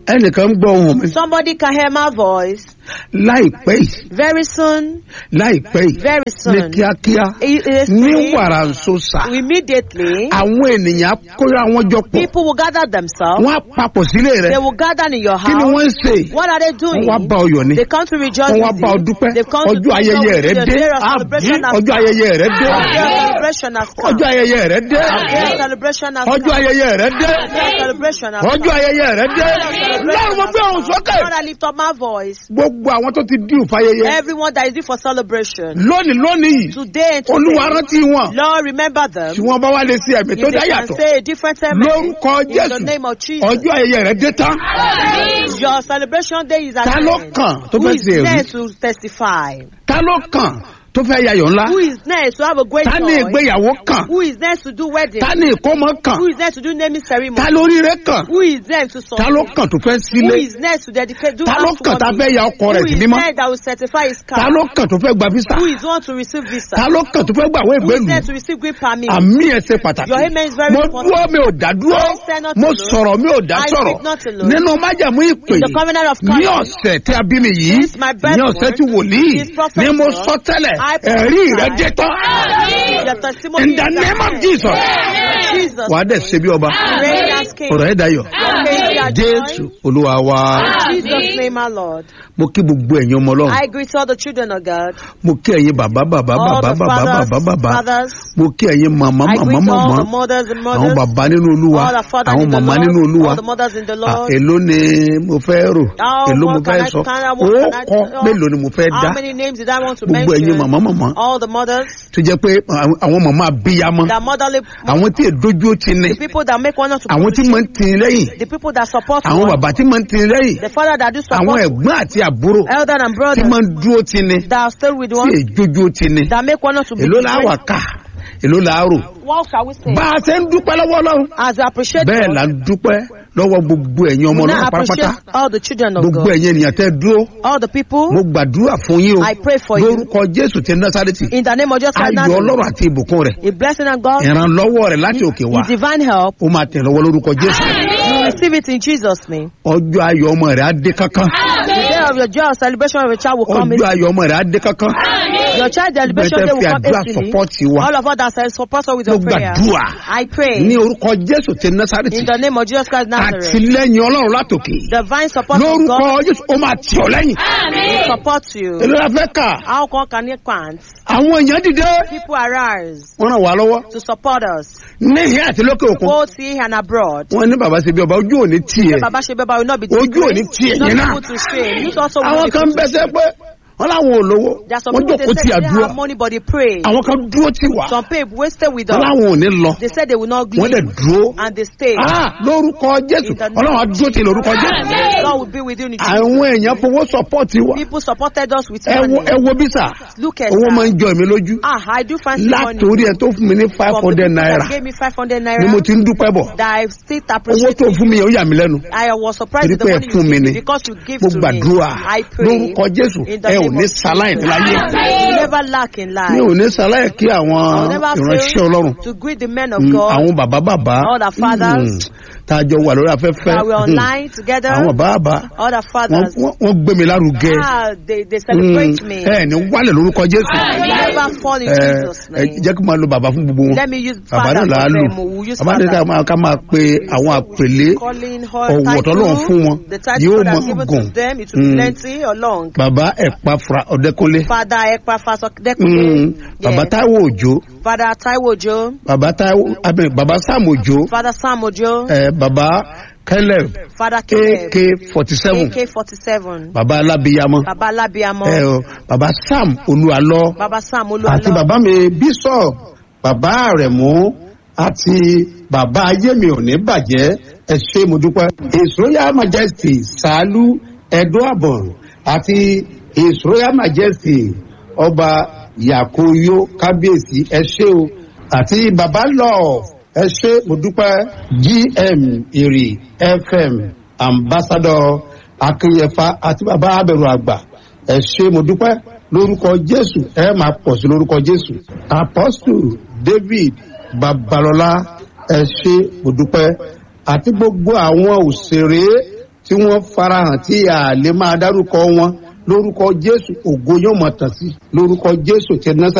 ẹnìkan ń gbọ́ ohùn mi Somebody can hear my voice. láìpẹ́ yìí Very soon, láìpẹ́ yìí very ní soon, kíákíá It is ní me. wàrà nsọ́sà immediately, àwọn ènìyàn kóra wọn jọ pọ̀ people will gather themselves. wọ́n á papọ̀ sílé rẹ̀ They will gather in your kí ni house. wọ́n ń ṣe What are they doing? wọ́n wá bá ọ yọ̀ ni They come to rejoice wọ́n wá with bá ọ you. dúpẹ́ They've come to ọjọ́ ayẹyẹ celebrate rẹ with dé you. Their àbí celebration has ọjọ́ come. ayẹyẹ rẹ dé Their celebration has come. ọjọ́ ayẹyẹ rẹ dé Their celebration has ọjọ́ come. ayẹyẹ rẹ dé Their celebration has ọjọ́ come. ayẹyẹ rẹ dé lọ́run mo gbé ohùn sókè Lord, I lift up my voice. gbogbo àwọn tó ti dín ìfàyẹyẹ Everyone that is due for celebration. lónìí lónìí yìí Today and olúwa today. rántí wọn Lord, remember them. tí wọ́n bá wá lè ṣe ẹ̀mí If tó they dá can yàtọ̀ say a different amen lórúkọ in the jésù name of Jesus. ọjọ́ ayẹyẹ rẹ dé tán Your celebration day is at ta ló hand. kàn tó Who fẹ́ is ṣe èrí next to testify? ta ló kàn tó fẹ́ yayọ̀ ńlá Who is next to have a great ta ní joy? ìgbéyàwó kàn Who is next to do wedding? ta ní ìkómọ kàn Who is next to do naming ceremony? ta lóríire kàn Who is next to ta ló something? kàn tó fẹ́ Who sílé is next to dedicate? Do ta ló kàn tá fẹ́ ya ọkọ rẹ̀ Who sí is mímọ́ next that will certify his ta car? ló kàn tó fẹ́ gba visa Who is one to receive visa? ta ló kàn tó fẹ́ gbàwé Who is ìgbélú next to receive green permit? àmì ẹ̀ ṣe pàtàkì Your amen is very mo important. dúró mi ò dá dúró I stand not mo alone. sọ̀rọ̀ mi ò dá I sọ̀rọ̀ speak not alone. nínú májàmú ìpè In the covenant of ní covenant. ọ̀sẹ̀ tí a bí mi yìí Since my birth ní ọ̀sẹ̀ month, tí wòlíì since prophet ni mo word, sọ tẹ́lẹ̀ I ẹ̀rí prophesy. rẹ̀ dé tán Your testimony in the is name of at Jesus hand. Jesus. wàá dẹ̀ ṣe bí ọba Reign as king. ọ̀rọ̀ ẹ̀ dayọ̀ Praise your jésù joy. olúwa wa In Jesus' name, our Lord. mo kí gbogbo ẹ̀yin ọmọ ọlọ́run I greet all the children of God. mo kí ẹ̀yin bàbá bàbá All bàbá the bàbá fathers, bàbá bàbá fathers. mo kí ẹ̀yin màmá I màmá greet all màmá the mothers and àwọn mothers. bàbá nínú olúwa All the fathers àwọn in the màmá nínú Lord. olúwa All the mothers in the Ah, Lord. èló ni mo fẹ́ rò How èló mo what fẹ́ can I- sọ can I- ó what can I kọ́ tell? mélòó ni mo fẹ́ dá How many names did I want to gbogbo ẹ̀yin mention? màmá màmá All the mothers, tó jẹ́ pé àwọn àwọn màmá abiyamọ the motherly, àwọn tí èdójú ti ní the people that make one not to àwọn tí máa ń tin lẹ́yìn the people that support àwọn one, bàbá tí máa ń tin lẹ́yìn the father that do àwọn support ẹ̀gbọ́n àti àbúrò elder and tí brother máa ń dúró ti ní that are still with tí one, èdójú ti ní that make one not to be èló la wà different. ká èló la rò What shall we say? bá a ṣe ń dúpẹ́ lọ́wọ́ ọlọ́run As we appreciate bẹ́ẹ̀ God, là ń dúpẹ́ lọ́wọ́ gbogbo ẹ̀yin ọmọ we ọlọ́run now pátápátá appreciate all the children of gbogbo God, ẹ̀yin ènìyàn tẹ́ dúró all the people. mo gbàdúrà fún yín o I pray for you lórúkọ jésù ti násàrètì in the name of Jesus Christ. ayọ̀ Nazareth. ọlọ́run àti ìbùkún rẹ̀ A blessing of God, ìrànlọ́wọ́ rẹ̀ láti òkè wá His divine help. ó máa tẹ̀ lọ́wọ́ lórúkọ jésù You receive it in Jesus' name. ọjọ́ ayọ̀ ọmọ rẹ̀ á dé kankan The day of your joy or celebration of your child will come. ọjọ́ ayọ̀ ọmọ rẹ̀ á dé kankan Your child celebration Bẹ́ẹ̀ day will fi come àdúrà easily. support wa. All of us that say support us with mo your prayer. gbàdúrà I pray ní orúkọ jésù ti násàrètì in the name of Jesus Christ Nazareth. àtìlẹ́yìn ọlọ́run látòkè Divine support of lórúkọ God jésù ó máa tì ọ́ lẹ́yìn will support you. èló la fẹ́ kà How come can you can't? àwọn èèyàn dìde People arise wọ́n ràn wá lọ́wọ́ to support us, níhìn àti lókè òkun both here and abroad. wọ́n ní bàbá ṣe bí ọba ojú òní tiẹ̀ Baba Shebeba will not be Ojú ò ní disgraced, tì not ẹ̀yin be náà. put to shame. You also will àwọn not be kan put to bẹ́sẹ̀ shame. pé wọ́n láwọn ò lówó There are some wọ́n people jókòó they ti say they àdúrà have money but they pray. àwọn kan dúró tì wá Some people wasted with wọ́n us. láwọn ò ní lọ They said they will not wọ́n dẹ̀ leave dúró and they stay. Ah, lórúkọ jésù In the name ọlọ́run á dúró tì lórúkọ jésù God will be with you in Jesus. àwọn èèyàn fowó sọpọ́ọ̀tì wa People supported us with ẹ wo money. ẹ wo bí sà Look at owó máa that. ń jọ èmi lójú Ah, I do fancy money. látòrí ẹ tó fún mi ní five From the hundred people naira that gave me 500 ni naira mo ti ń dúpẹ́ bọ̀ that I still owó appreciate tó fún mi yẹn ó yà mí lẹ́nu I was surprised torí with the pé ẹ money fún you mi give ni me because you give mo to me. gbàdúrà I pray lórúkọ jésù in the ẹ ò name ní of sáláì Jesus. láyé You never lack in mi life. ò ní sáláì kí àwọn I'll never ìránṣẹ́ fail ọlọ́run to greet the men of Mm, God àwọn bàbá bàbá All the fathers. tá a jọ wà lórí afẹ́fẹ́ that were Mm, online together. àwọn bàbá All the wọ́n fathers. wọ́n- wọ́n gbé mi lárugẹ Ah, they, they celebrate Mm, me. ẹ ní wálẹ̀ lórúkọ jésù You never fall in ẹ Jesus' ẹ name. jẹ́ kí n máa lo bàbá fún gbogbo wọn Let me use bàbá father náà là á for lò them. We'll use bàbá náà ká father. máa ká máa pe àwọn àpèlé Calling her ọ̀wọ̀ tọ́lọ́run fún wọn title, the title yóò God has máa given gùn to them, it will be Mm. plenty or long. bàbá ẹ̀pà fura ọ̀dẹ́kúnlé Father Ekpa Mm, Fasokdekunle. bàbá Yes. táíwò òjò Father Taiwo Ojo. bàbá táíwò abẹ bàbá sam òjò Father Sam Ojo. ẹ bàbá kẹlẹ Father Caleb. ak forty seven AK47. bàbá alábíyamọ Baba Labiamo. ẹ ọ bàbá sam olúalọ Baba Sam àti Oluwalo. bàbá mi bishop bàbá àrẹ̀mú àti bàbá ayé mi ò ní bàjẹ́ ẹ ṣé mo dúpẹ́. his royal majesty sàálù ẹ̀dọ́ àbọ̀n àti his royal majesty ọba yakoyo kábíyèsí ẹ ṣé o àti bàbá love ẹ ṣé mo dúpẹ́ gm ìrì fm ambassador akínyẹfà àti bàbá abẹ̀rù àgbà ẹ ṣé mo dúpẹ́ lórúkọ jésù ẹ máa pọ̀ sí lórúkọ jésù apostle david babalọlá ẹ ṣé mo dúpẹ́ àti gbogbo àwọn òṣèré tí wọ́n farahàn tí a lè máa dárúkọ wọn lórúkọ jésù ògo yóò mọ̀ tàn sí lórúkọ jésù ti násà